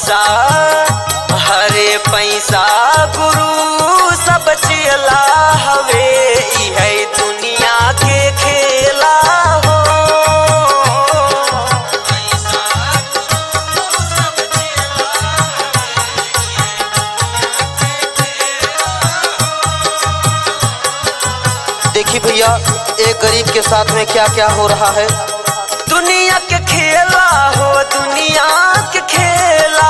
पैसा हरे पैसा गुरु सब चेला हवे ई है दुनिया के खेला हो देखिए भैया एक गरीब के साथ में क्या क्या हो रहा है दुनिया के खेला हो दुनिया के खेला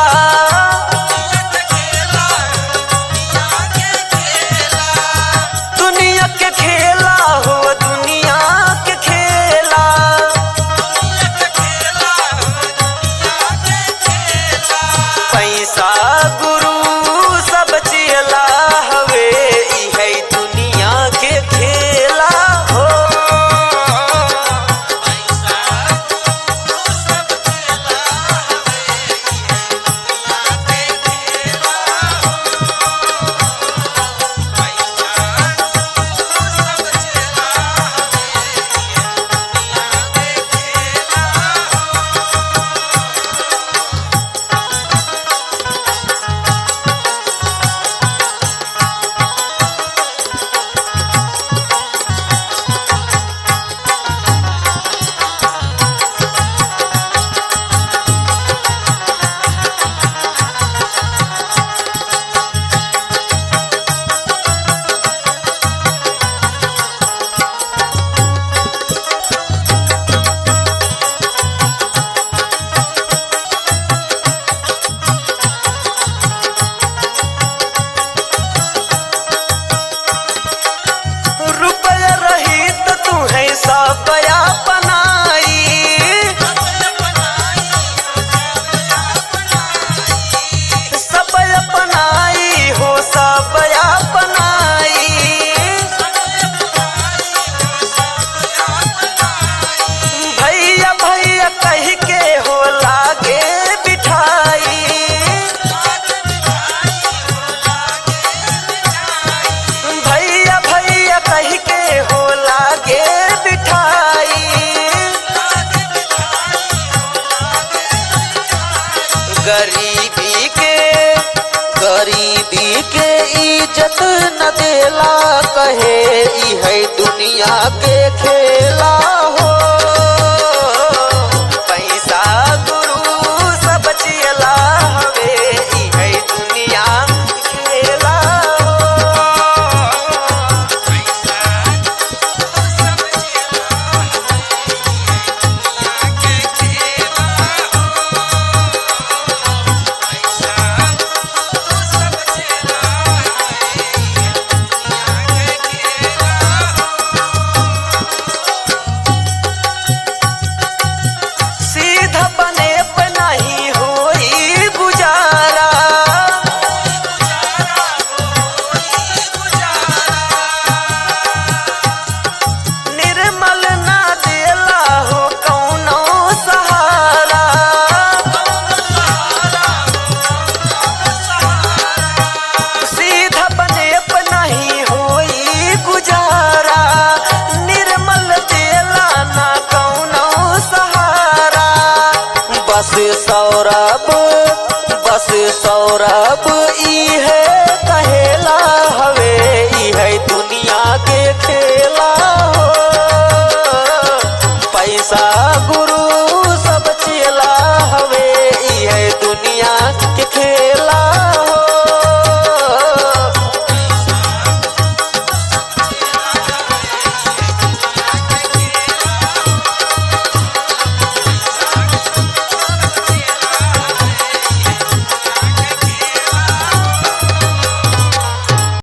दुनिया के खेला हो दुनिया के खेला पैसा गुरु सब चेला हवे ई है दुनिया के खेला हो रुपया रही तो तू है सब अपनाई सब अपनाई हो सब अपनाई भैया भैया कह के हो लागे बिठाई भैया भैया कह के हो लागे बिठाई गरीबी के गरीबी के इज्जत न देला कहे ई है दुनिया के खेला हो पैसा गुरु सब चेला हवे ई है दुनिया खेला सीधा बने पे नहीं होई गुजारा निर्मल ना देला हो कौनो सहारा सीधा बने पे नहीं होई गुजारा निर्मल देला ना कौनो सहारा बस सौरभ बस सौरभ ई